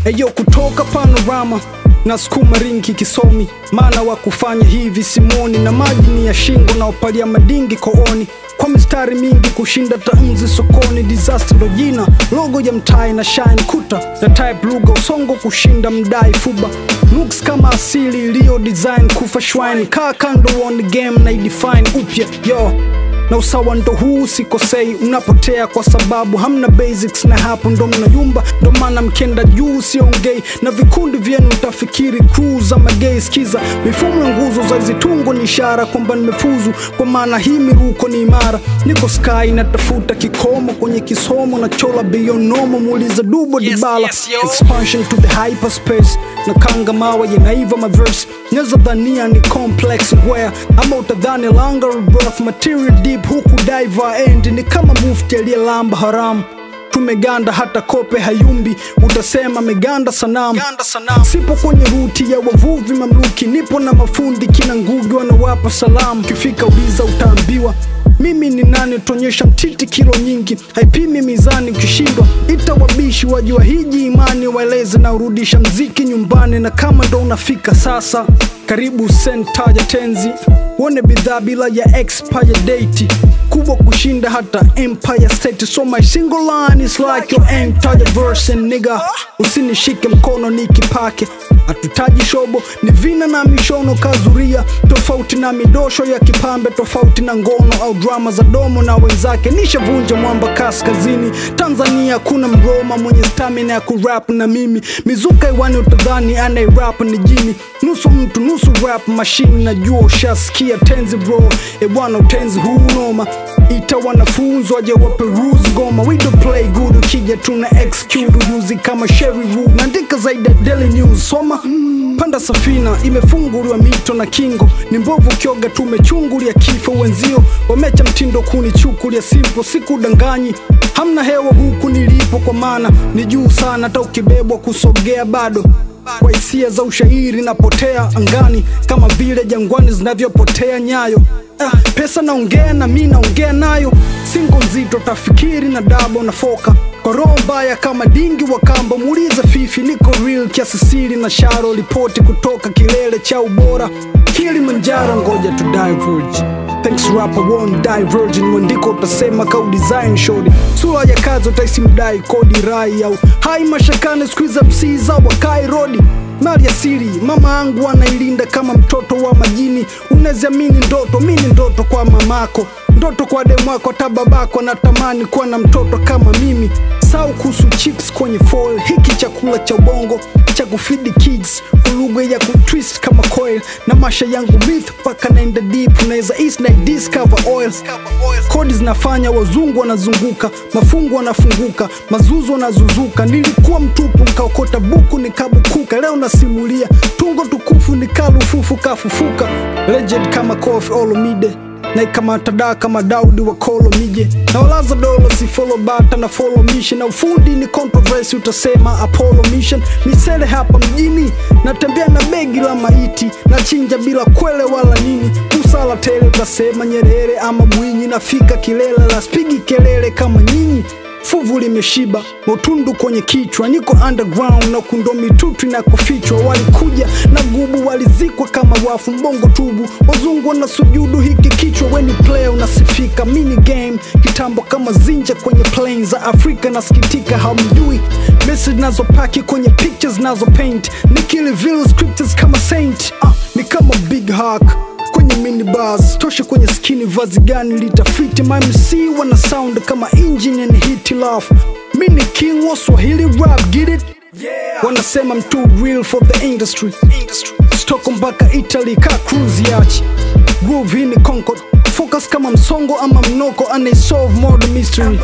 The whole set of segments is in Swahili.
eyo kutoka panorama na sukuma ringi kisomi maana wa kufanya hivi simoni na maji ni ya shingo na upalia madingi kooni kwa mistari mingi kushinda tamzi sokoni disaster ndo jina logo ya mtai na shine kuta na type lugha usongo kushinda mdai fuba looks kama asili iliyo design kufa shwine kaa kando on game na idefine upya yo na usawa ndo huu sikosei unapotea kwa sababu hamna basics na hapo ndo mnayumba ndo maana mkenda juu siongei na vikundi vyenu utafikiri crew za magei skiza mifumo ya nguzo za zitungo ni ishara kwamba nimefuzu kwa maana hii miruko ni imara niko sky natafuta kikomo kwenye kisomo na chola beyond normal muuliza dubo Yes, dibala yes, yo. expansion to the hyperspace na kanga mawa yanaiva maverse neza dhania ni complex where ama utadhani longer rebirth material deep huku diver end ni kama mufti aliyelamba haramu tumeganda hata kope hayumbi utasema meganda sanamu Ganda sanamu. sipo kwenye ruti ya wavuvi mamluki nipo na mafundi kina ngugi wanawapa salamu kifika uliza utaambiwa mimi ni nani tuonyesha mtiti kilo nyingi haipimi mizani ukishindwa ita wabishi wajua hiji imani waeleze na urudisha mziki nyumbani na kama ndo unafika sasa karibu senta ya tenzi uone bidhaa bila ya expire date kubwa kushinda hata empire state so my single line is like your entire verse and nigga usinishike mkono nikipake hatutaji shobo ni vina na mishono kazuria tofauti na midosho ya kipambe tofauti na ngono au drama za domo na wenzake nishavunja mwamba kaskazini tanzania kuna mroma mwenye stamina ya kurap na mimi mizuka iwani utadhani anairap ni jini nusu mtu nusu rap mashine najua ushasikia tenzi bro ebwana utenzi huu noma ita wanafunzi waje waperuzi goma we don't play good ukija tuna execute ujuzi kama sherry rule naandika zaidi ya daily news soma panda safina imefunguliwa mito na kingo ni mbovu kioga tumechungulia kifo wenzio wamecha mtindo kunichukulia simpo sikudanganyi hamna hewa huku nilipo kwa maana ni juu sana hata ukibebwa kusogea bado kwa hisia za ushairi napotea angani kama vile jangwani zinavyopotea nyayo ah, pesa naongea na mi naongea nayo singo nzito tafikiri na dabo na foka kwa roho mbaya kama dingi wa kamba muulize fifi niko real kiasi siri na sharo ripoti kutoka kilele cha ubora kilimanjaro ngoja tu diverge Thanks rapper won't die virgin mwandiko utasema kau design shodi sura ya kazi utaisi mdai kodi rai au hai mashakane skuiza msiza wakai rodi mali ya siri mama angu anailinda kama mtoto wa majini unaziamini ndoto mini ndoto kwa mamako ndoto kwa demwako hata babako natamani kuwa na mtoto kama mimi sau kuhusu chips kwenye fall hiki chakula cha ubongo cha kufidi kids ulugha ya kutwist kama coil na masha yangu myth mpaka naenda deep unaweza east na discover oil kodi zinafanya wazungu wanazunguka mafungu wanafunguka mazuzu wanazuzuka nilikuwa mtupu nkaokota buku nikabukuka leo nasimulia tungo tukufu nikalufufu kafufuka legend kama kofi olomide naikamata daa kama daudi wa kolo mije na walaza dolo si follow bata na follow mission na ufundi ni controversy utasema apollo mission misele hapa mjini natembea na begi la maiti na chinja bila kwele wala nini usala tele utasema nyerere ama mwinyi nafika kilele la spigi kelele kama nyinyi fuvu limeshiba motundu kwenye kichwa niko underground na kundo mitutu na kufichwa walikuja na gubu walizikwa kama wafu mbongo tubu wazungu na sujudu hiki kichwa weni player unasifika mini game kitambo kama zinja kwenye plane za afrika nasikitika hamjui message nazopaki kwenye pictures nazo paint nikili vile scriptures kama saint ah, ni kama big hack kwenye minibus toshe kwenye skini vazi gani litafiti mamc wana sound kama engine and hit love mini king wa swahili rap get it yeah. wanasema I'm too real for the industry, industry. stoko mpaka italy ka cruise yachi groove hii ni concord focus kama msongo ama mnoko anaisolve murder mystery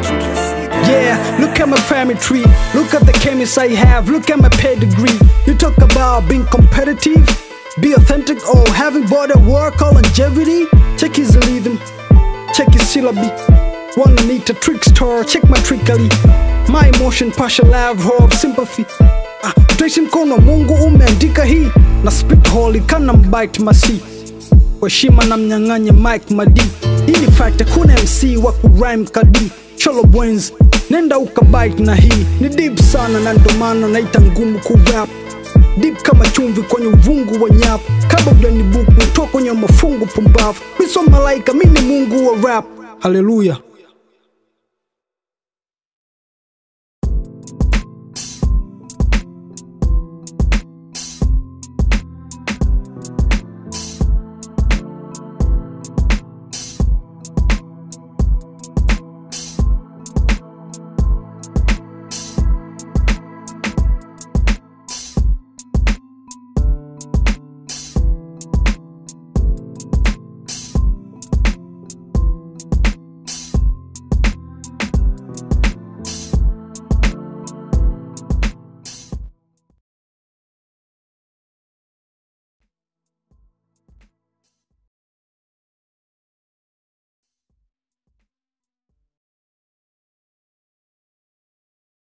Yeah, look at my family tree. Look at the chemists I have. Look at my pedigree. You talk about being competitive, be authentic, or having body work or longevity. Check his rhythm, check his syllabi. Wanna need a trickster, check my trickery. My emotion, passion, love, hope, sympathy. Ah, utaishi mkono wa Mungu umeandika hii na spit holy kana mbite masi kwa heshima na mnyang'anye Mike Madi. Hii ni fact, hakuna MC wa kurhyme kadi cholo bwens nenda ukabite na hii ni deep sana na ndo maana naita ngumu kurap deep kama chumvi kwenye uvungu wa nyap kabla ujanibuku toka kwenye mafungu pumbavu miso malaika mi ni mungu wa rap haleluya